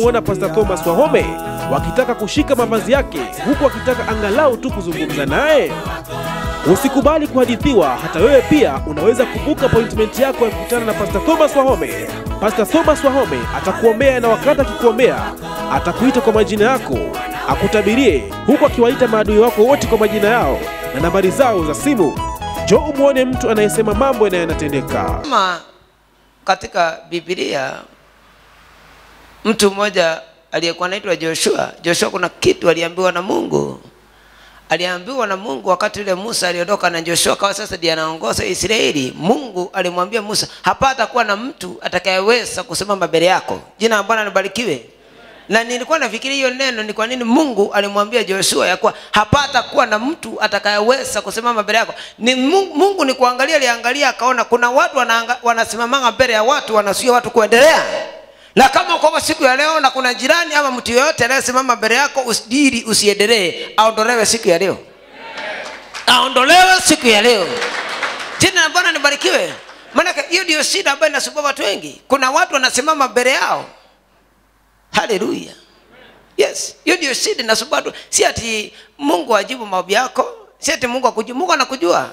kumwona Pastor Thomas Wahome wakitaka kushika mavazi yake huku wakitaka angalau tu kuzungumza naye? Usikubali kuhadithiwa, hata wewe pia unaweza kubuka appointment yako ya kukutana na Pastor Thomas Wahome. Pastor Thomas Wahome atakuombea na wakati akikuombea atakuita kwa majina yako, akutabirie huku akiwaita maadui wako wote kwa majina yao na nambari zao za simu. Njoo umwone mtu anayesema mambo na yanatendeka. kama katika Biblia mtu mmoja aliyekuwa anaitwa Joshua. Joshua kuna kitu aliambiwa na Mungu, aliambiwa na Mungu wakati ule Musa aliondoka na Joshua kawa sasa ndiye anaongoza Israeli. Mungu alimwambia Musa, hapata kuwa na mtu atakayeweza kusimama mbele yako. Jina la Bwana libarikiwe. Na nilikuwa nafikiria hiyo neno ni kwa nini Mungu alimwambia Joshua ya kuwa hapata kuwa na mtu atakayeweza kusimama mbele yako. Ni Mungu, Mungu ni kuangalia, aliangalia akaona kuna watu wanaanga- wanasimamanga mbele ya watu wanazuia watu kuendelea. Na kama kwa siku ya leo na kuna jirani ama mtu yeyote anayesimama mbele yako usidiri usiendelee, aondolewe siku ya leo, aondolewe siku ya leo. Jina la Bwana libarikiwe. Maanake hiyo ndio shida ambayo inasumbua watu wengi. Kuna watu wanasimama mbele yao haleluya yes hiyo ndio shida inasumbua watu si ati mungu ajibu maombi yako si ati mungu akujua mungu anakujua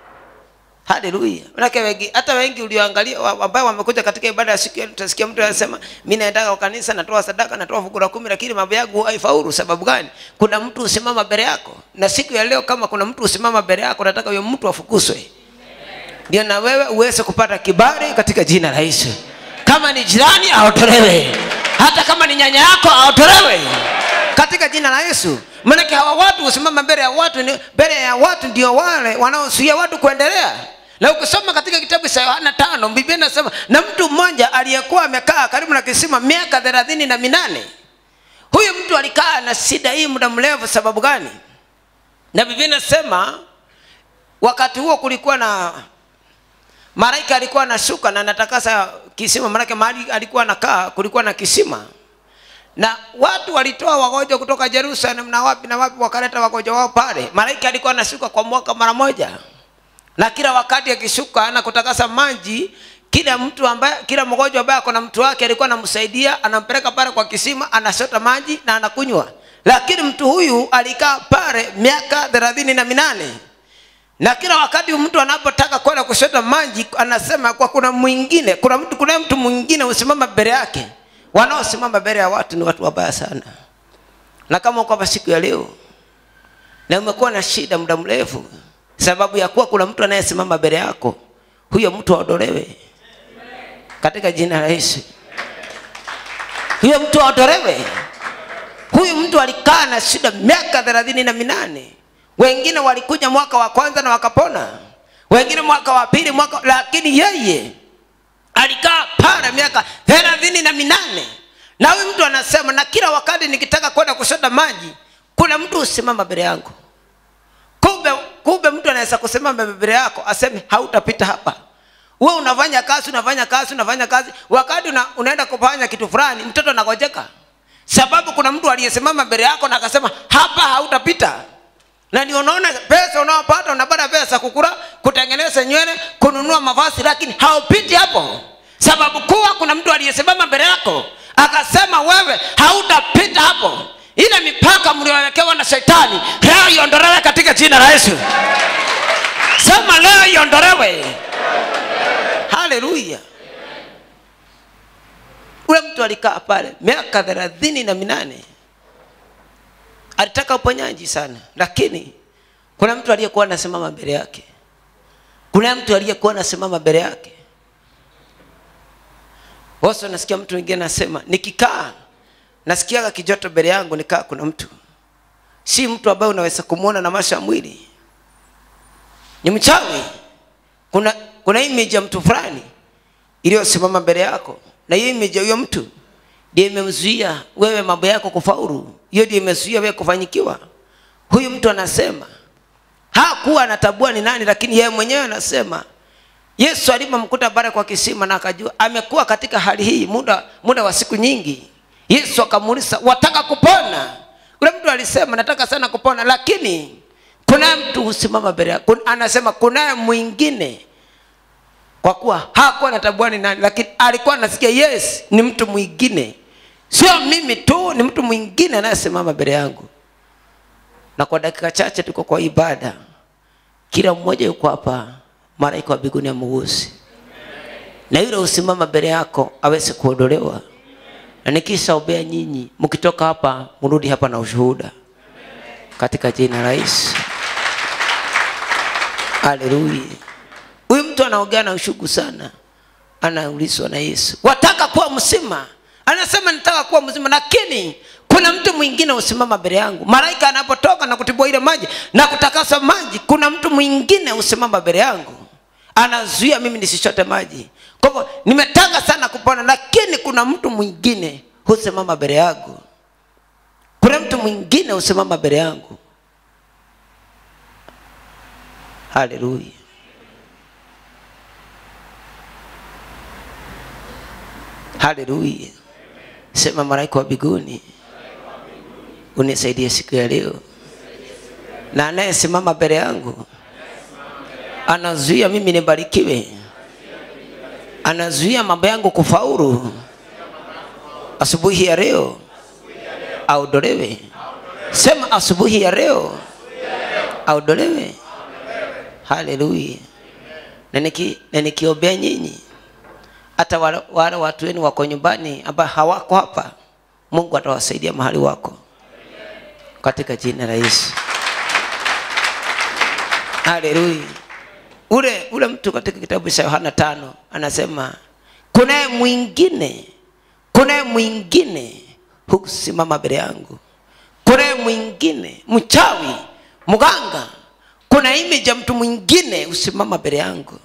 haleluya manake wengi hata wengi ulioangalia wa- ambao wamekuja katika ibada ya siku ya leo, utasikia mtu anasema mi naendaga kwa kanisa natoa sadaka natoa fungu la kumi lakini mambo yangu haifaulu sababu gani kuna mtu usimama mbele yako na siku ya leo kama kuna mtu usimama mbele yako nataka huyo mtu afukuzwe ndio na wewe uweze kupata kibali katika jina la Yesu. Kama ni jirani aotolewe, hata kama ni nyanya yako aotolewe katika jina la Yesu. Maanake hawa watu husimama mbele ya watu, ni- mbele ya watu ndio wale wanaozuia watu kuendelea. Na ukisoma katika kitabu cha Yohana tano, Biblia inasema na mtu mmoja aliyekuwa amekaa karibu na kisima miaka thelathini na minane. Huyu mtu alikaa na shida hii muda mrefu. Sababu gani? Na Biblia inasema wakati huo kulikuwa na malaika alikuwa anashuka na anatakasa kisima, maanake mahali alikuwa anakaa kulikuwa na kisima, na watu walitoa wagonjwa kutoka Jerusalem na wapi na wapi, wakaleta wagonjwa wao pale. Malaika alikuwa anashuka kwa mwaka mara moja, na kila wakati akishuka na kutakasa maji, kila mtu ambaye, kila mgonjwa ambaye ako na mtu wake alikuwa anamsaidia, anampeleka pale kwa kisima, anashota maji na anakunywa. Lakini mtu huyu alikaa pale miaka thelathini na minane na kila wakati mtu anapotaka kwenda kushota maji anasema kwa kuna mwingine kuna mtu kuna mtu mwingine usimama mbele yake wanaosimama mbele ya watu ni watu wabaya sana na kama uko hapa siku ya leo na umekuwa na shida muda mrefu sababu ya kuwa kuna mtu anayesimama mbele yako huyo mtu aondolewe katika jina la Yesu huyo mtu aondolewe huyu mtu alikaa na shida miaka thelathini na minane wengine walikuja mwaka wa kwanza na wakapona wengine mwaka wa pili mwaka lakini yeye alikaa pale miaka thelathini na minane na huyu mtu anasema na kila wakati nikitaka kwenda kushota maji kuna mtu usimama mbele yangu kumbe kumbe mtu anaweza kusimama mbele yako aseme hautapita hapa we unafanya kazi unafanya kazi unafanya kazi wakati una, unaenda kufanya kitu fulani mtoto anagojeka sababu kuna mtu aliyesimama mbele yako na akasema hapa hautapita na ndio unaona pesa unaopata unapata pesa kukula kutengeneza nywele kununua mavazi lakini haupiti hapo sababu kuwa kuna mtu aliyesimama mbele yako akasema wewe hautapita hapo ile mipaka mliowekewa na shetani leo iondolewe katika jina la yesu sema leo iondolewe haleluya ule mtu alikaa pale miaka thelathini na minane alitaka uponyaji sana lakini kuna mtu aliyekuwa anasimama mbele yake kuna mtu aliyekuwa anasimama mbele yake wasa nasikia mtu mwingine anasema nikikaa nasikiaga kijoto mbele yangu nikaa kuna mtu si mtu ambaye unaweza kumwona na macho ya mwili ni mchawi kuna kuna image ya mtu fulani iliyosimama mbele yako na hiyo image ya huyo mtu ndio imemzuia wewe mambo yako kufaulu hiyo ndio imezuia wewe kufanyikiwa huyu mtu anasema hakuwa anatambua ni nani lakini yeye mwenyewe anasema yesu alipomkuta pale kwa kisima na akajua amekuwa katika hali hii muda muda wa siku nyingi yesu akamuuliza wataka kupona ule mtu alisema nataka sana kupona lakini kuna mtu husimama mbele yako anasema kunaye mwingine kwa kuwa hakuwa anatambua ni nani lakini alikuwa anasikia yes ni mtu mwingine sio mimi tu ni mtu mwingine anayesimama mbele yangu na kwa dakika chache tuko kwa ibada kila mmoja yuko hapa malaika wa mbinguni amugusi na yule usimama mbele yako aweze kuondolewa na nikisha ombea nyinyi mkitoka hapa mrudi hapa na ushuhuda katika jina la Yesu haleluya huyu mtu anaongea na ushugu sana anaulizwa na Yesu wataka kuwa mzima anasema nitaka kuwa mzima lakini kuna mtu mwingine usimama mbele yangu malaika anapotoka na kutibua ile maji na kutakasa maji kuna mtu mwingine usimama mbele yangu anazuia mimi nisichote maji kwa hivyo nimetaka sana kupona lakini kuna mtu mwingine husimama mbele yangu kuna mtu mwingine husimama mbele yangu haleluya haleluya sema malaika wa mbinguni unisaidie siku ya leo na anayesimama mbele yangu anazuia mimi nibarikiwe anazuia mambo yangu kufaulu asubuhi ya leo aondolewe sema asubuhi ya leo aondolewe haleluya na niki- na nikiombea nyinyi hata wale, wale watu wenu wako nyumbani ambao hawako hapa mungu atawasaidia mahali wako katika jina la yesu haleluya ule ule mtu katika kitabu cha yohana tano anasema kunaye mwingine kunaye mwingine hukusimama mbele yangu kunaye mwingine mchawi mganga kuna image ya mtu mwingine husimama mbele yangu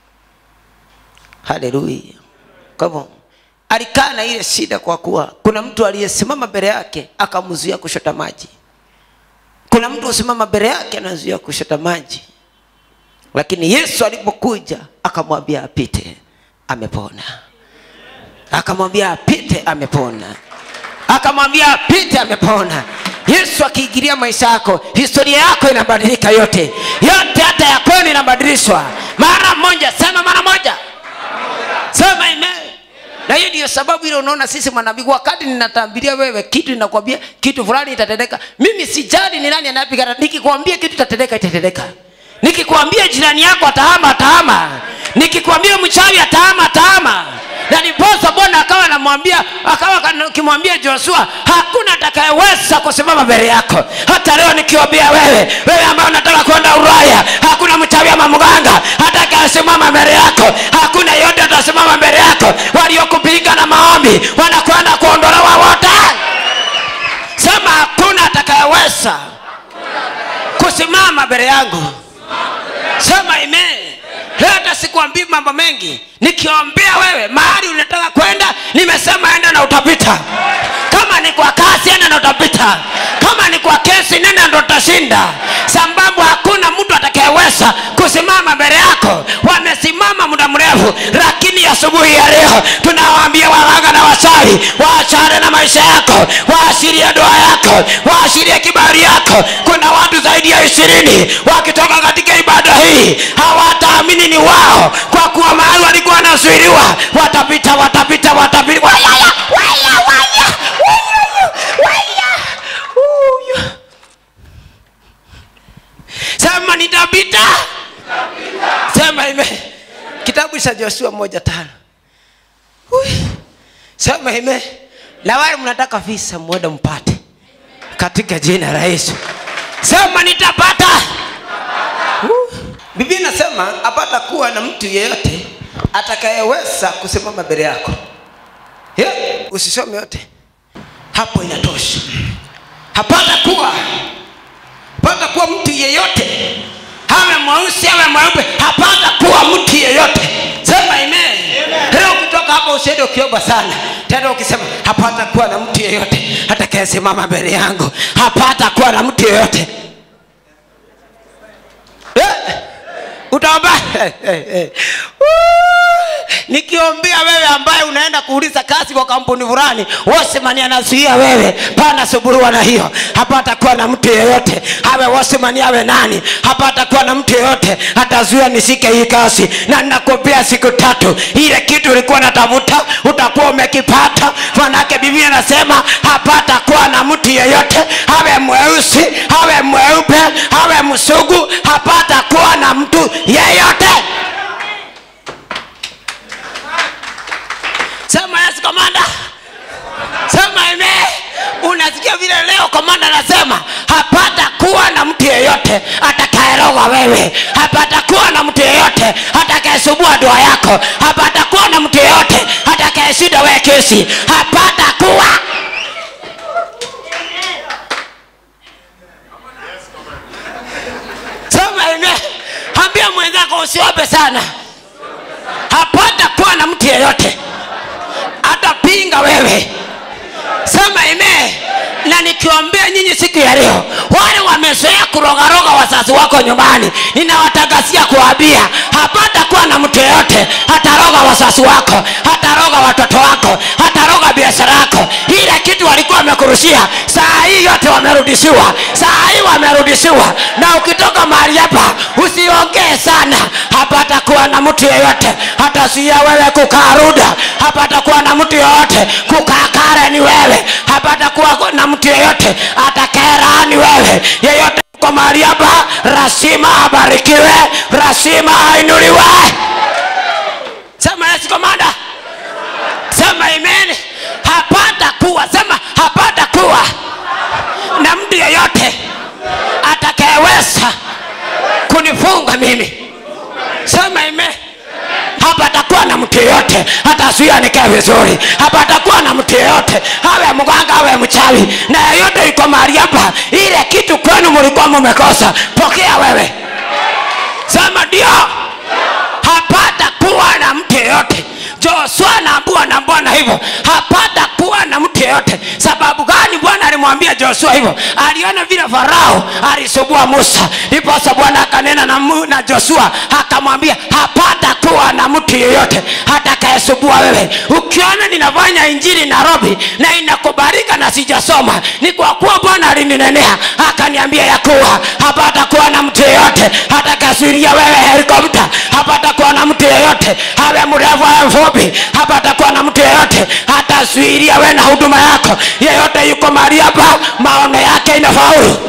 haleluya kwa hivyo alikaa na ile shida kwa kuwa kuna mtu aliyesimama mbele yake akamzuia kushota maji kuna mtu husimama mbele yake anazuia kushota maji lakini yesu alipokuja akamwambia apite amepona akamwambia apite amepona akamwambia apite amepona yesu akiingilia maisha yako historia yako inabadilika yote yote hata ya kwenu inabadilishwa mara moja sema mara moja sema amen na hiyo ndiyo sababu ile unaona sisi manabii wakati ninatambiria wewe kitu ninakwambia kitu fulani itatendeka mimi sijali ni nani anayepigana nikikwambia kitu itatendeka itatendeka nikikwambia jirani yako atahama atahama nikikwambia mchawi atahama atahama na niposa bwana akawa anamwambia akawa akimwambia joshua hakuna atakayeweza kusimama mbele yako hata leo nikiwambia wewe wewe ambaye unataka kwenda uraya hakuna mchawi ama mganga atakayesimama mbele yako hakuna yote atasimama mbele yako waliokupinga na maombi wanakwenda kuondolewa wote sema hakuna atakayeweza kusimama mbele yangu sema amen leo hata sikuambii mambo mengi nikiombea wewe mahali unataka kwenda nimesema enda na utapita kama ni kwa kazi enda na utapita kama ni kwa kesi nenda ndo utashinda sababu hakuna mtu atakayeweza kusimama mbele yako wamesimama muda mrefu lakini asubuhi ya leo tunawaambia waganga na wachawi waachane na maisha yako waashirie doa yako waashirie kibali yako kuna watu zaidi ya ishirini wakitoka katika ibada hii hawataamini ni wao kwa kuwa mahali walikuwa wanazuiliwa watapita watapita watapita waya, waya, waya, waya, waya, waya. Uyu. sema nitapita sema ime kitabu cha joshua moja tano Ui. sema ime na wale mnataka visa mwende mpate katika jina la yesu sema nitapata Uh. biblia inasema apata kuwa na mtu yeyote atakayeweza kusimama mbele yako yeah. usisome yote hapo inatosha hapata kuwa hapata kuwa mtu yeyote awe mweusi awe mweupe hapata kuwa mtu yeyote sema amen leo kutoka hapo usiende ukiomba sana tena ukisema hapata kuwa na mtu yeyote atakayesimama mbele yangu hapata kuwa na mtu yeyote eh, utaomba eh, eh, eh. Woo! nikiombea wewe ambaye unaenda kuuliza kazi kwa kampuni fulani wosemani anazuia wewe pana suburuwa na hiyo hapata kuwa na mtu yeyote awe wosemani awe nani hapata kuwa na mtu yeyote atazuia nishike hii kazi na ninakuombea siku tatu ile kitu ulikuwa natafuta utakuwa umekipata manake biblia nasema hapata kuwa na mtu yeyote awe mweusi awe mweupe awe msugu hapata kuwa na mtu yeyote sema yesu komanda sema ime unasikia vile leo komanda anasema hapata kuwa na mtu yeyote atakayeroga wewe hapata kuwa na mtu yeyote atakayesubua dua yako hapata kuwa na mtu yeyote atakayeshinda wewe kesi hapata kuwa sema ime ambia mwenzako usiombe sana hapata kuwa na mtu yeyote atapinga wewe sema ime na nikiwambia nyinyi siku ya leo wale wamezoea kurogaroga wazazi wako nyumbani ninawatangazia kuwambia hapata kuwa na mtu yeyote hataroga wazazi wako hataroga watoto wako hataroga biashara yako ile kitu walikuwa wamekurushia saa hii yote wamerudishiwa saa hii wamerudishiwa na ukitoka mahali hapa usiongee sana hapata kuwa na mtu yeyote hatazuia wewe kukaa ruda hapata kuwa na mtu yeyote kukaa kareni wewe hapata kuwa na mtu yeyote atakaeraani wewe yeyote kwa mahali hapa rasima abarikiwe rasima ainuliwe sema yesu komanda sema amen hapata kuwa sema hapata kuwa na mtu yeyote atakayeweza kunifunga mimi sema amen hapa atakuwa na mtu yeyote hatazuia nikae vizuri hapa atakuwa na mtu yeyote awe mganga awe mchawi na yeyote iko mahali hapa ile kitu kwenu mlikuwa mumekosa pokea wewe sema ndio hapata kuwa na mtu yeyote josua naambua na bwana hivyo hapata kuwa na mtu yeyote sababu gani bwana alimwambia joshua hivyo aliona vile farao alisubua musa ndiposa bwana akanena na, Mu- na joshua akamwambia hapata kuwa na mtu yeyote hatakayesubua wewe ukiona ninafanya injili nairobi na inakubalika na sijasoma ni kwa kuwa bwana alininenea akaniambia ya kuwa hapata kuwa na mtu yeyote hatakasuiria wewe helikopta hapata kuwa na mtu yeyote awe mrefu awe mfupi hapata kuwa na mtu yeyote hatazuiria wewe na huduma yako yeyote yuko mahali hapa maono yake inafaulu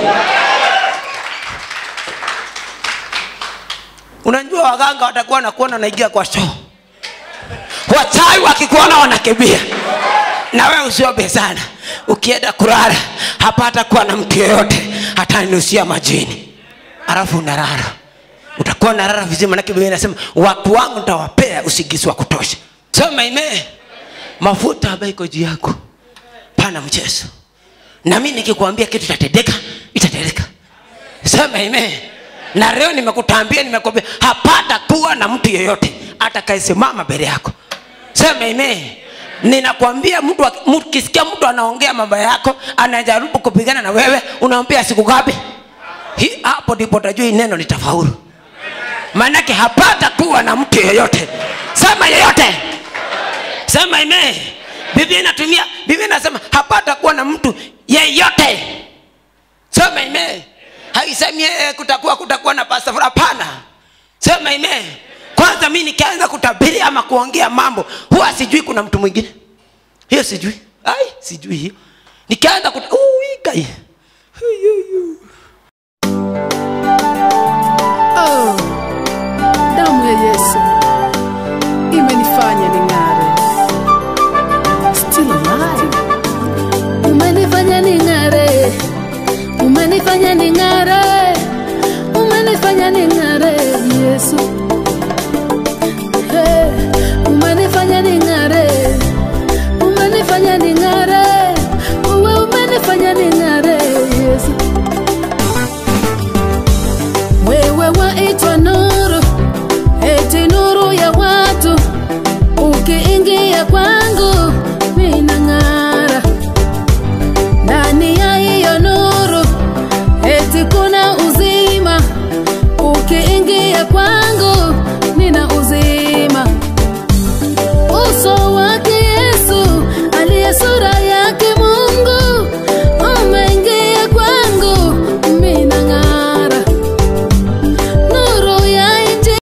unajua waganga watakuwa nakuona unaingia kwa shoo wachawi wakikuona wanakimbia na wewe usiombe sana ukienda kulala hapata kuwa na mtu yeyote hataninusia majini alafu unalala utakuwa unalala vizuri manake biblia inasema watu wangu nitawapea usingizi wa kutosha sema ime mafuta ambayo iko juu yako pana mchezo na mi nikikwambia kitu itatendeka itatendeka sema ime na leo nimekutambia nimekwambia hapata kuwa na mtu yeyote atakayesimama mbele yako sema ime ninakwambia mtu aki- mtu- ukisikia mtu anaongea mambo yako anajaribu kupigana na wewe unaambia siku ngapi Hi- hapo ndipo utajua hii neno litafaulu maanake hapata kuwa na mtu yeyote sema yeyote sema ime biblia inatumia biblia inasema hapata kuwa na mtu yeyote sema ime haisemi eh, kutakuwa kutakuwa na pasta fulani. hapana sema ime kwanza mi nikianza kutabiri ama kuongea mambo huwa sijui kuna mtu mwingine hiyo sijui ai sijui hiyo nikianza kuta Ui, kai. Oh, damu ya Yesu